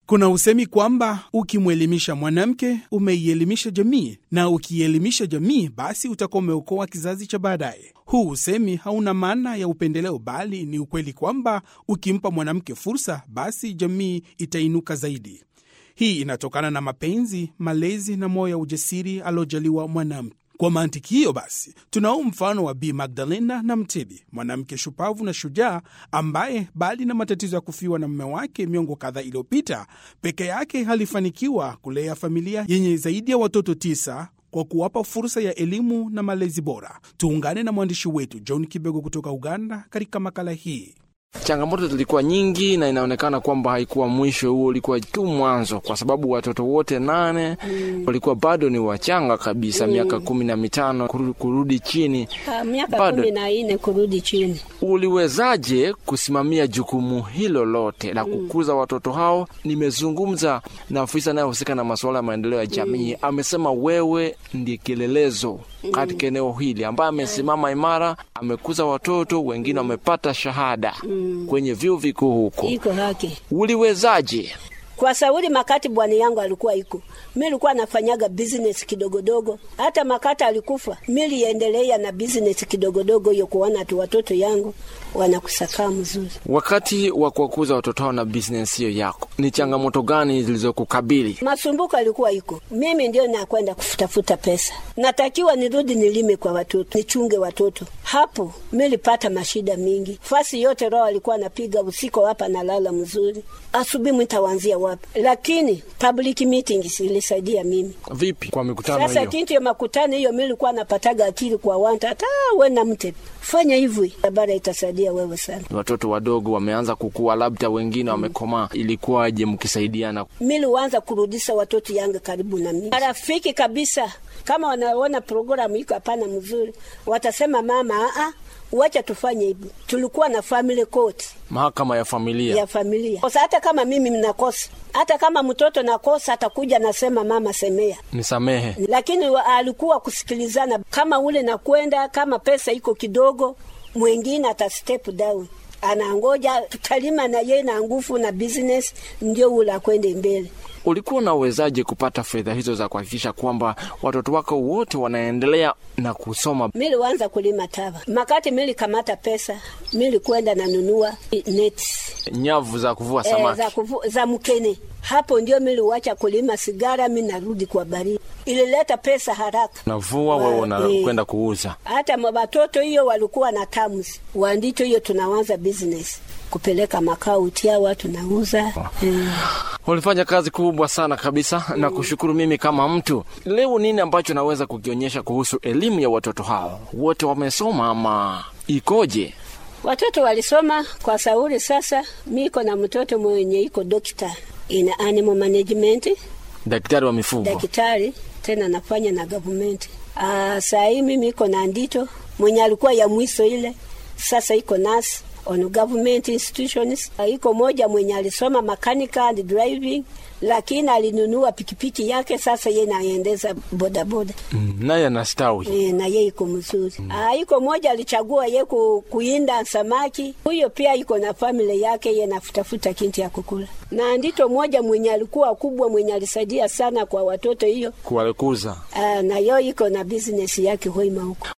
Kuna usemi kwamba ukimwelimisha mwanamke umeielimisha jamii, na ukielimisha jamii, basi utakuwa umeokoa kizazi cha baadaye. Huu usemi hauna maana ya upendeleo, bali ni ukweli kwamba ukimpa mwanamke fursa, basi jamii itainuka zaidi. Hii inatokana na mapenzi, malezi na moyo wa ujasiri aliojaliwa mwanamke. Kwa mantiki hiyo basi, tunao mfano wa Bi Magdalena na Mtebi, mwanamke shupavu na shujaa ambaye bali na matatizo ya kufiwa na mume wake miongo kadhaa iliyopita, peke yake alifanikiwa kulea familia yenye zaidi ya watoto tisa kwa kuwapa fursa ya elimu na malezi bora. Tuungane na mwandishi wetu John Kibego kutoka Uganda katika makala hii. Changamoto zilikuwa nyingi na inaonekana kwamba haikuwa mwisho, huo ulikuwa tu mwanzo, kwa sababu watoto wote nane mm. walikuwa bado ni wachanga kabisa mm. miaka kumi na mitano kurudi, kurudi chini Ha, miaka Bado. kumi na nne kurudi chini. Uliwezaje kusimamia jukumu hilo lote la kukuza watoto hao? Nimezungumza na afisa anayehusika na masuala ya maendeleo ya jamii, amesema wewe ndiye kielelezo katika eneo hili, ambaye amesimama imara, amekuza watoto wengine, wamepata shahada kwenye vyuo vikuu huko. Iko haki Uliwezaje? kwa sauli makati bwana yangu alikuwa iko, mi nilikuwa nafanyaga business kidogodogo. Hata makati alikufa, mi liendelea na business kidogodogo hiyo, kuona tu watoto yangu wanakusakaa mzuri. Wakati wa kuwakuza watoto hao na business hiyo yako, ni changamoto gani zilizokukabili? Masumbuko alikuwa iko, mimi ndio nakwenda kufutafuta pesa, natakiwa nirudi nilime kwa watoto, nichunge watoto. Hapo milipata mashida mingi, fasi yote roho alikuwa napiga usiku, hapa nalala mzuri, asubuhi mtawanzia wapi? Lakini public meetings ilisaidia mimi. Vipi kwa mikutano Sasa hiyo? kintu ya makutano hiyo, mimi nilikuwa napataga akili kwa wanta, hata we na mte fanya hivi, barabara itasaidia wewe sana. Watoto wadogo wameanza kukua, labda wengine wamekomaa. Ilikuwaje mkisaidiana? mili uanza kurudisha watoto yangu karibu na mimi, marafiki kabisa. Kama wanaona programu iko hapana mzuri, watasema mama, a wacha tufanye hivi. Tulikuwa na family court Mahakama ya familia ya familia kosa, hata kama mimi mnakosa, hata kama mtoto nakosa, atakuja nasema mama, semea nisamehe. lakini wa- alikuwa kusikilizana, kama ule nakwenda, kama pesa iko kidogo, mwingine ata step down, anangoja tutalima na ye na nguvu na business, ndio ule akwende mbele. Ulikuwa unawezaje kupata fedha hizo za kuhakikisha kwamba watoto wako wote wanaendelea na kusoma? Miliwanza kulima tava makati mili kamata pesa mili kwenda nanunua net Nyavu za kuvua eh, samaki. za, kuvu, za mkene hapo ndio miliwacha kulima sigara, mi narudi kwa baridi. Ilileta pesa haraka Navua wewe Wa- unakwenda eh. kuuza. hata watoto hiyo walikuwa na tamus wandito hiyo, tunawanza business kupeleka makao utia watu nauza mm. Ulifanya kazi kubwa sana kabisa na kushukuru mimi kama mtu. Leo nini ambacho naweza kukionyesha kuhusu elimu ya watoto hao? Wote wamesoma ama ikoje? Watoto walisoma kwa sauri. Sasa miko na mtoto mwenye iko dokta ina animal management, Daktari wa mifugo. daktari tena nafanya na government. Ah, saa hii mimi iko na ndito mwenye alikuwa ya mwiso ile, sasa iko nasi on government institutions. Ah, iko moja mwenye alisoma mechanical and driving, lakini alinunua pikipiki yake, sasa ye naendeza bodaboda Mm, naye anastawi. E, na ye iko mzuri mm. Ah, iko moja alichagua ye ku, kuinda samaki. Huyo pia iko na family yake, ye nafutafuta kinti ya kukula. Na ndito moja mwenye alikuwa kubwa mwenye alisaidia sana kwa watoto hiyo. Kuwakuza. Ah, na yo iko na business yake hoima huko.